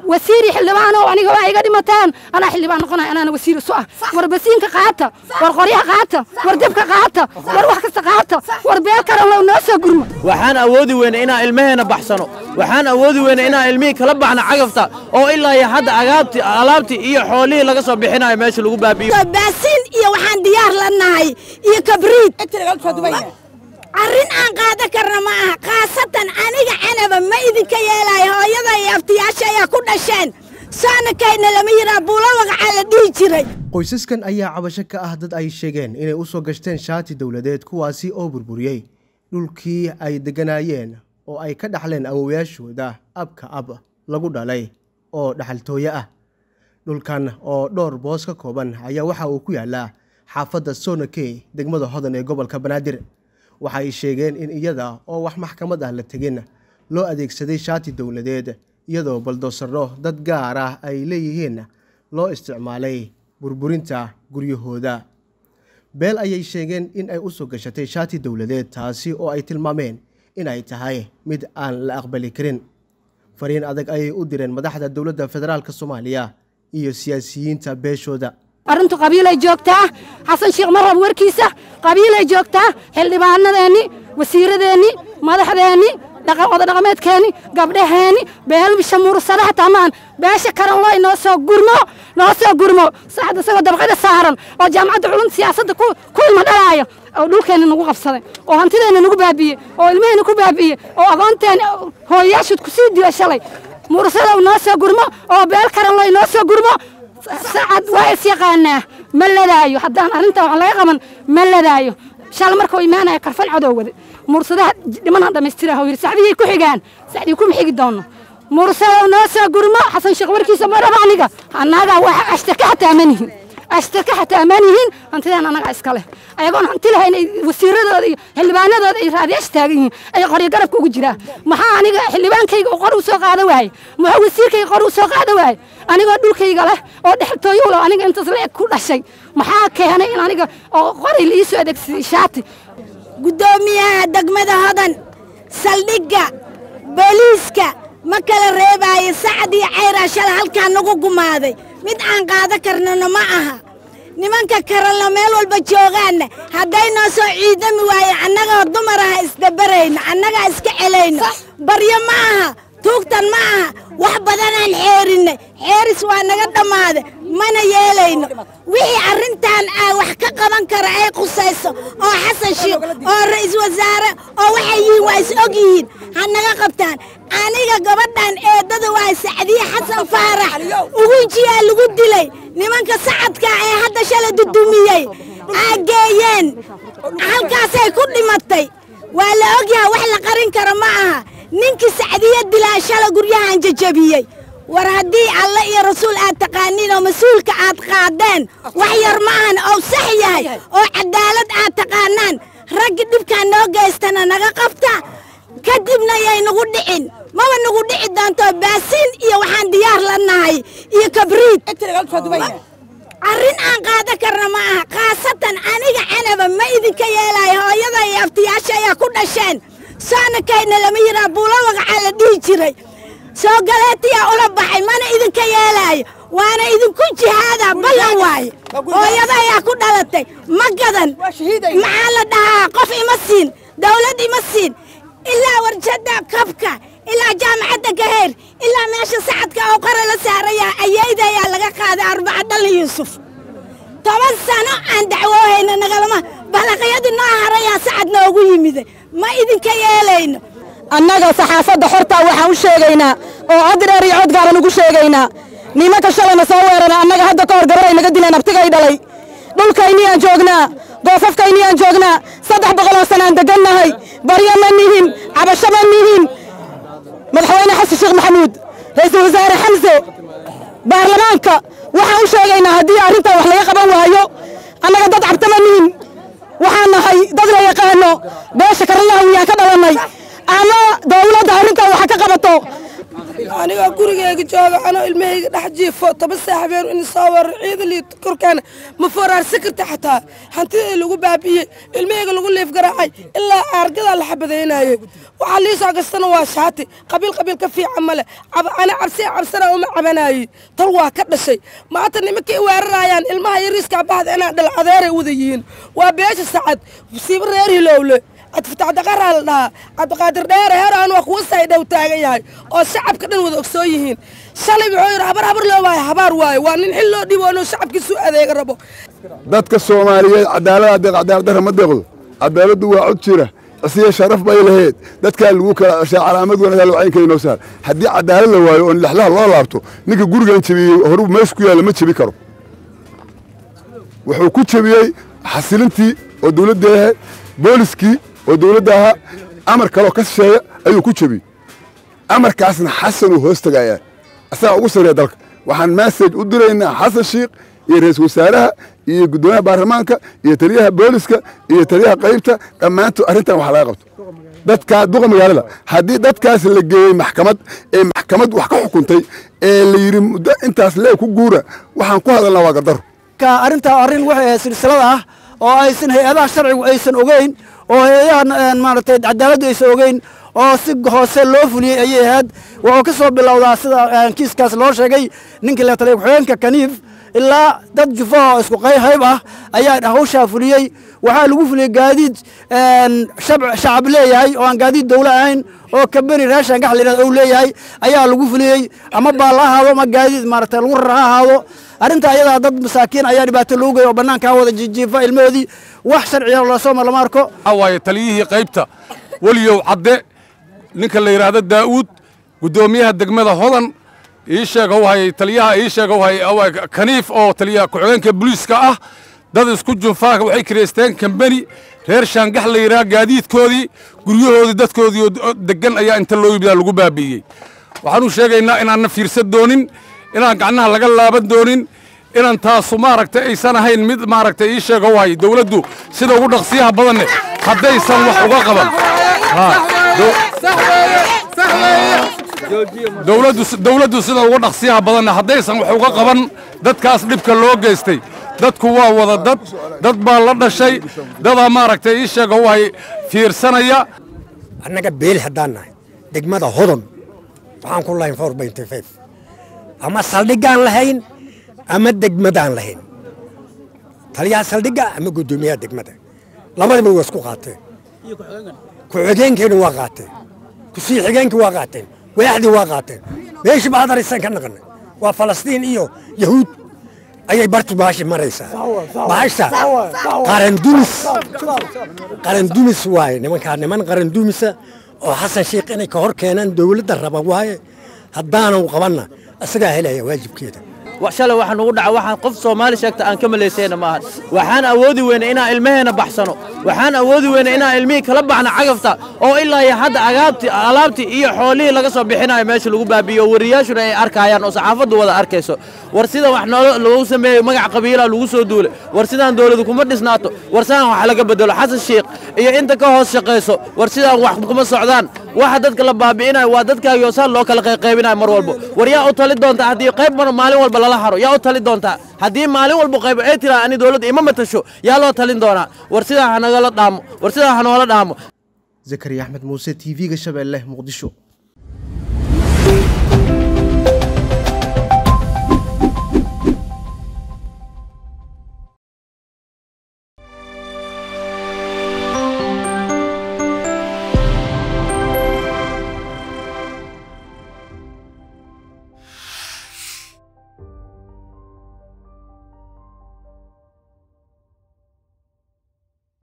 wasiiri xildhibaan oo aniga waa iga dhimataan anaa xildhibaan noqonaya anaana wasiir isu ah war basiinka qaata war qoryaha qaata war debka qaata war wax kasta qaata war beel karan low noo soo gurma waxaan awoodi weyne inaan ilmaheena baxsano waxaan awoodi weyne inaan ilmihii kala baxno cagafta oo ilaa iyo hadda agaabti alaabtii iyo xoolihii laga soo bixinayo meesha lagu baabi'iyo baasiin iyo waxaan diyaar la nahay iyo kabriid arrin aan qaadan karna ma aha khaasatan aniga canaba ma idinka yeelaayo hooyada iyo abtiyaasha ayaa ku dhasheen saanakayna lama yiraa buulo waqacaa la dhihi jiray qoysaskan ayaa cabasho ka ah dad ay sheegeen inay u soo gashteen shaati dowladeed kuwaasi oo burburiyey dhulkii ay degganaayeen oo ay ka dhaxleen awowayaashooda abka ab lagu dhalay oo dhaxaltooye ah dhulkan oo dhowr boos ka kooban ayaa waxa uu ku yaalaa xaafadda sonakey degmada hodan ee gobolka banaadir waxay sheegeen in iyada oo wax maxkamad ah la tegin loo adeegsaday shaati dowladeed iyadoo baldoosaro dad gaar ah ay leeyihiin loo isticmaalay burburinta guryahooda beel ayay sheegeen in ay u soo gashatay shaati dowladeed taasi oo ay tilmaameen in ay tahay mid aan la aqbali karin fariin adag ayay u direen madaxda dowladda federaalk soomaaliya iyo siyaasiyiinta beeshooda arrintu qabiilay joogtaa xasan sheekh marab warkiisa qabiilay joogtaa xildhibaanadeenni wasiiradeenni madaxdeenni wada dhaqameedkeenni gabdhaheenni beelbisha mursada hataa maan beesha karan loo inoo soo gurmo noo soo gurmo saxda isagoo dabqada saaran oo jaamacadda culumta siyaasadda ku ilma dhalaayo oo dhulkeenna nagu qabsaday oo hantideenna nagu baabi'iyey oo ilmaheenna ku baabi'iyey oo aqoonteena hooyayaashood ku sii dila shalay mursada noo soo gurmo oo beel karan loo inoo soo gurmo sacad waa is yaqaanaa ma ladaayo haddaan arrintan wax laga qaban ma ladaayo shal markuu imaanaya karfan cadow wade mursadaha dhimanaan dhammaystira huu yidhi saxdiyay ku xigaan saxdii kuma xigi doono mursada noo soo gurmo xasan sheekh warkiisa ma raba aniga annaga wax ashtaka xataa ma nihin ashtaka xataa ma nihin hantidaan annaga iska leh ayagoon hanti lahayn ay wasiiradooda iyo xildhibaanadooda ay raadiyaasha taagan yihiin ay qoryo garabka ugu jiraa maxaa aniga xildhibaankayga oo qor u soo qaada waaye maxaa wasiirkayga qor u soo qaada waaye anigoo dhulkayga leh oo dhextooyo leh aniga intaas la eg ku dhashay maxaa keenay in aniga oo qoray la ii soo adeegsaday shaati guddoomiyaha degmada hodan saldhigga booliiska ma kala reebaayo sacad iyo cayraa shala halkaa nagu gumaaday mid aan qaada karnana ma aha nimanka karanla meel walba joogaanna hadday noo soo ciidami waaye annagoo dumar aha isdabarayno annagaa iska celayno baryo ma aha tuugtan ma aha wax badanaan xeerinnay xeeris waa naga dhammaada mana yeelayno wixii arrintan aa wax ka qaban kara ay qusayso oo xasan shiikh oo ra'iisul wasaare oo waxay yihiin waa is og yihiin ha naga qabtaan aniga gabadhan eeddada waa sacdiye xasan faarax ugunjiyaa lagu dilay nimanka sacadka ee hadda shala dudumiyey aa geeyeen halkaasay ku dhimatay waa la ogyaha wax la qarin kara ma aha ninkii sacdiye dilaa shala guryahan jajabiyey war haddii alle iyo rasuul aad taqaaniin oo mas-uulka aad qaadeen wax yar ma ahan oo sax yahay oo cadaalad aad taqaanaan raggi dhibkaa noo geystana naga qabta kadibna yay nagu dhicin maba nagu dhici doonto baasiin iyo waxaan diyaar la nahay iyo kabriid arrin aan qaadan karna ma aha khaasatan aniga canaba ma idinka yeelaayo hooyada iyo abtiyaasha ayaa ku dhasheen saanakayna lama yiraa buulo waqacaa la dhihi jiray soo galeetiyaa ula baxay mana idinka yeelaayo waana idinku jihaada ballan waaye hooyada ayaa ku dhalatay ma gadan maxaa la dhahaa qof ima siin dawlad ima siin ilaa warjada kabka ilaa jaamacadda gaheer ilaa meesha sacadka oo qara la saaraya ayayda ayaa laga qaaday arbaca dhalin yuusuf toban sano aan dacwoohayna nagalama balaqyadii noo harayaa sacad noogu yimiday ma idinka yeelayno annaga saxaafadda xortaa waxaan u sheegaynaa oo cod dheer iyo cod gaaban ugu sheegaynaa nimanka shalayna soo weerara annaga hadda ka hor gabaray naga dileen abtigay dhalay dhulkayniyaan joognaa goofafkayniyaan joognaa saddex boqoloo sanaan degannahay baryo ma nihin cabasho ma nihin madaxweyne xasan sheekh maxamuud ra'iisul wasaare xamse baarlamaanka waxaan u sheegaynaa haddii arrintan wax laga qaban waayo annaga dad cabta ma nihin waxaan nahay dad la yaqaano beesha karalaha wiyaan ka dhalannay ama dawladda arrintan waxa ka qabato anigoo gurigeyga jooga anoo ilmahayga dhex jiifo toban saa habeen in soo weerar ciidalii korkaana ma foraarsan karta xataa hantidii lagu baabi'iyey ilmahayga lagu liif garaacay ilaa aargadaa la xabadaynaayey waxaa lii soo gastana waa shaati qabiil qabiil ka fiican male ana cabsiya cabsana uma cabanaayey tal waa ka dhashay maanta nimankay weerarayaan ilmaha yariiskaa bahda inaan dhal adeeray wada yihiin waa beesha sacad siiba reer hilowle cabdifatacdaqaraa la dhahaa cabdiqaadir dheere heeraan waa kuwa say dhow taagan yahay oo shacabka dhan wada ogsoon yihiin shalay wuxuu yidhi habar habar loo waayo habaar waayo waa nin xil loo dhibo inuu shacabkiisu adeega rabo dadka soomaaliyeed cadaalada deeq cadaaladdarra ma deeqdo cadaaladdu waa cod jira isiya sharaf bay lahayd dadkaa lagu kala ceshaa calaamad wanagaa loo caynka inoo saar haddii cadaalad la waayo oon lexlaha loo laabto ninka gurigan jebiyey horuu meesha ku yaalla ma jebi karo wuxuu ku jebiyey xasilintii oo dawladda ahayd booliskii oo dawladda ahaa amar kaloo ka shisheeya ayuu ku jebiyey amarkaasna xasanuu hoos tegayaa asagaa ugu sarreeya dalka waxaan massaj u diraynaa xasan shiikh iyo ra-iisul wasaaraha iyo guddoomiyaha baarlamaanka iyo taliyaha booliska iyo taliyaha qaybta dhammaantood arrintan wax laga qabto dadkaa duqa magaalada haddii dadkaas la geeyey maxkamad ee maxkamad wax ka xukuntay ee la yidhi muddo intaas lee ku guura waxaan ku hadalnaa waa gardaro arrintaa arrin waxay ahayd silsilada ah oo aysan hay-adaha sharcigu aysan ogeyn oo hay-adaha maaragtay cadaaladdu aysan ogeyn oo si hoose loo fuliyey ayay ahayd wuxuu ka soo bilowdaa sida kiiskaas loo sheegay ninkii la taliya ku-xigeenka kaniif ilaa dad jufaha oo isku qayhayb ah ayaa hawshaa fuliyey waxaa lagu fuliyey gaadiid shacab leeyahay oo aan gaadiid dawlo ahayn oo kabeni raashan gax layidhahdo ou leeyahay ayaa lagu fuliyey ama baal ha ahaado ama gaadiid maaragtay lagu rar ha ahaado arrinta ayadaa dad masaakiin ayaa dhibaato loogu geey oo bannaanka ha wada jijiifa ilmahoodii wax sharciya lasoo mar lama arko waxaa waaye taliyihii qaybta weliyow cadde ninka la yidhaahdo daa'uud guddoomiyaha degmada hodan ii sheega wahay taliyaha ii sheega wahay kaniif oo taliyaha ku-xigeenka booliiska ah dad isku junfaaka waxay kireysteen kambeni reer shaangax la yidhaha gaadiidkoodii guryahoodii dadkoodii deggan ayaa inta loo yimida lagu baabi'iyey waxaanu sheegaynaa inaanna fiirsan doonin inaan gacnaha laga laaban doonin inaan taasu maaragtay aysan ahayn mid maaragtay ii sheega wahay dawladdu sida ugu dhaqsiyaha badanne haddaysan wax uga qaban dawladdu sida ugu dhaqsiyaha badanne haddaysan wax uga qaban dadkaas dhibka loo geystay dadku waa wada dad dad baa la dhashay dadaa maaragtay ii sheega wahay fiirsanaya annaga beel haddaan nahay degmada hodon waxaan ku lahayn four benty five ama saldhiggaan lahayn ama degmadaan lahayn taliyaha saldhigga ama guddoomiyaha degmada labadiba waa isku qaateen ku-xigeenkeenu waa qaateen kusii xigeenkii waa qaateen waaxdii waa qaateen meeshii ba hadaraysan ka naqanay waa falastiin iyo yahuud ayay bartu baashi maraysaa baasha qarandumis qarandumis waaye nimankaa niman qarandumisa oo xasan sheikh inay ka hor keenaan dowladda raba waaye haddaanu qabanna isagaa helaya waajibkeeda shalay waxaa nugu dhaca waxaan qof soomaali sheegta aan ka malaysayna maahan waxaan awoodi weyna inaan ilmaheena baxsano waxaan awoodi weyna inaan ilmihii kala baxno cagafta oo ilaa iyo hadda agaabti alaabtii iyo xoolihii laga soo bixinayo meesha lagu baabi'iyo wariyaashuna ay arkayaan oo saxaafaddu wada arkayso war sida wax noolo lagu sameeyo magac qabiilaa lagu soo duulay war sidaan dowladu kuma dhisnaato war sidaan wax laga bedelo xasan sheikh iyo inta ka hoos shaqayso war sidaan wax kuma socdaan waxa dadka la baabi'inayo waa dadkaagii oo saan loo kala qayqaybinayo mar walbo war yaa u tali doonta haddii qayb mar maalin walba lala haro yaa u tali doontaa haddii maalin walba qayb ay tiraa ani dowladda ima matasho yaa loo talin doonaa war sidaa hanagala dhaamo war sidaa hanoola dhaamo zakariya axmed muuse t v-ga shabeelle muqdisho